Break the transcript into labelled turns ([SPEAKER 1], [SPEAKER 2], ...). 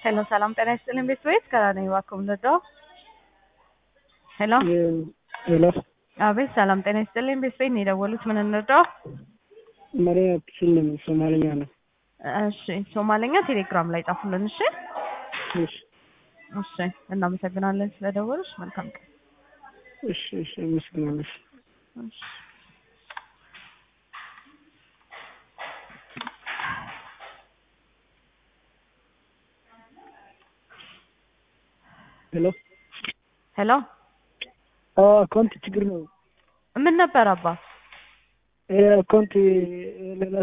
[SPEAKER 1] ሄሎ ሰላም ጤና ይስጥልኝ ቤት ቤት ከራነኝ እባክዎ ምንድነው? ሄሎ
[SPEAKER 2] ሄሎ
[SPEAKER 1] አቤት ሰላም ጤና ይስጥልኝ ቤት ቤት ነው የደወሉት ምን እንርዳው?
[SPEAKER 2] መሪያ አትችልም ሶማልኛ ነው።
[SPEAKER 1] እሺ ሶማሌኛ ቴሌግራም ላይ ጻፉልን እሺ
[SPEAKER 2] እሺ
[SPEAKER 1] እሺ እናመሰግናለን ስለደወሉሽ መልካም ቀን
[SPEAKER 2] እሺ እሺ አመሰግናለሁ።
[SPEAKER 1] እሺ
[SPEAKER 2] ሄሎ
[SPEAKER 1] ሄሎ
[SPEAKER 2] አዎ አካውንት ችግር ነው።
[SPEAKER 1] ምን ነበር አባ
[SPEAKER 2] ይሄ አካውንት ሌላ